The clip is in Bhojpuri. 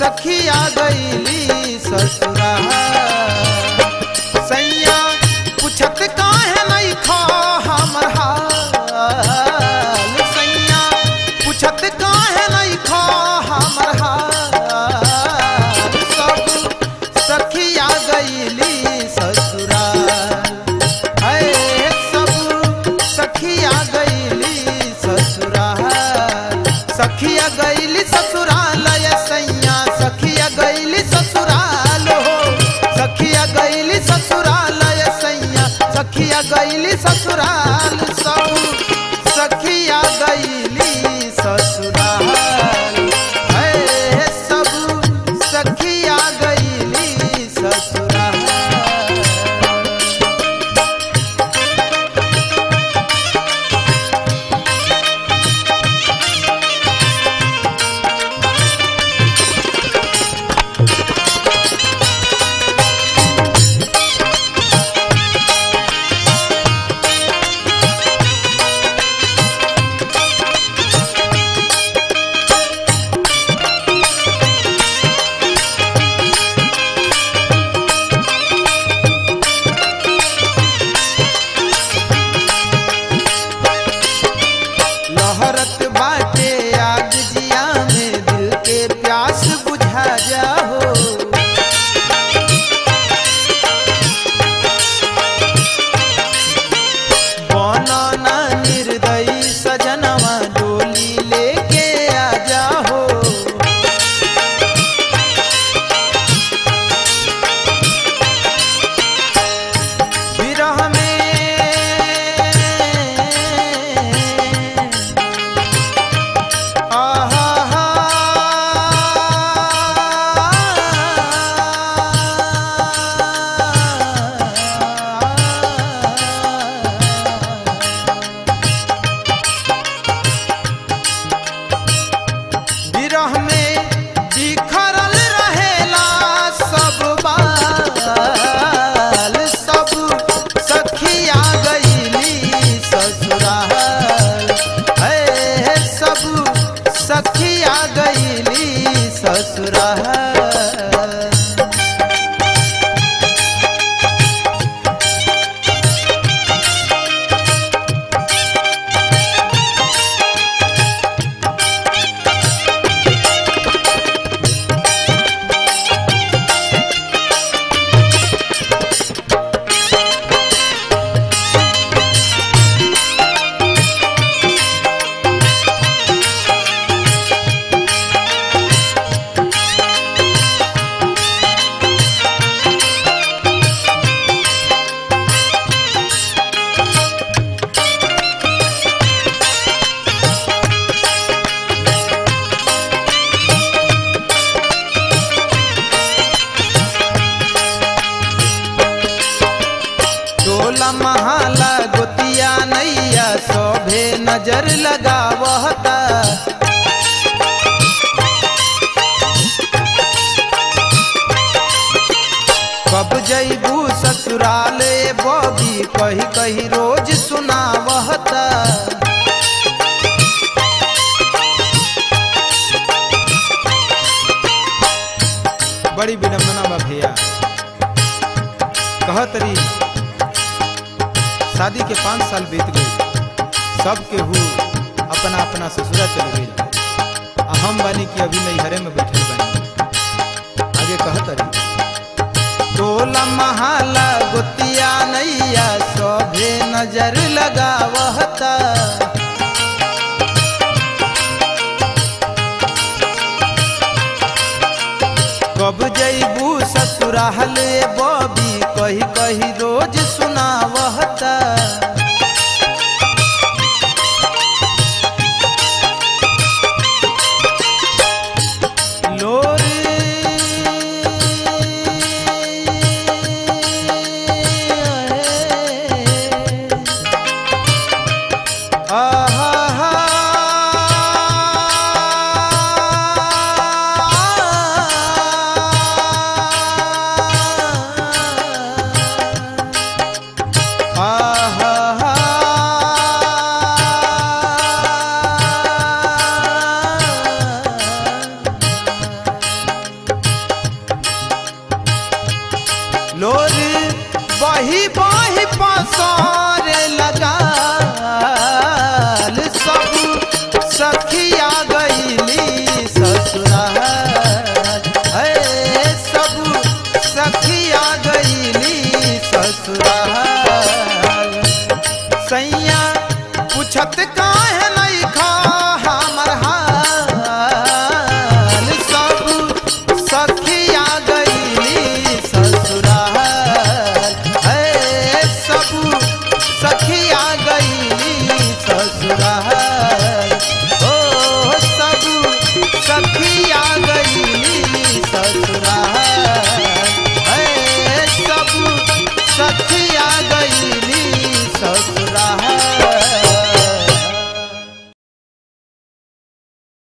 सखिया गईली ससुरा सैया पूछत काहे नहीं खा हमर हाल सैया पूछत काहे नहीं खा हमर हाल सब सखिया गईली ससुरा है सब सखिया गईली ससुराल सखिया गईली ससुराल ये सैया सखिया गईली ससुराल हो सखिया गईली ससुराल ये सैया सखिया गईली ससुराल सब सखिया गईली ससुराल है सब सखिया गईली ससुराल लहरत बाटे आग जिया में दिल के प्यास बुझा जाओ बनना निर्दयी सजनवा डोली लेके आ जाओ विरह में आहा हा विरह में बिखरल रहेला सब बाल सब सखिया गईली ससुराल है सब सखिया गईली ससुराल टोला महाला गोतिया नैया शोभे नजर लगावता कब जैबू ससुराल ए बबी कही कही रोज सुनावता बड़ी विडम्बना बा भैया कहत रही शादी के पाँच साल बीत गए सब केहू अपना अपना ससुरा चल गई आ हम बानी कि अभी नैहरे में बैठल बानी आगे कहत रही टोला महाला गोतिया नैया सभे नजर लगावता कब जैबू ससुराल ए बबी कही कही रोज सुनावता लोर बही बही पासा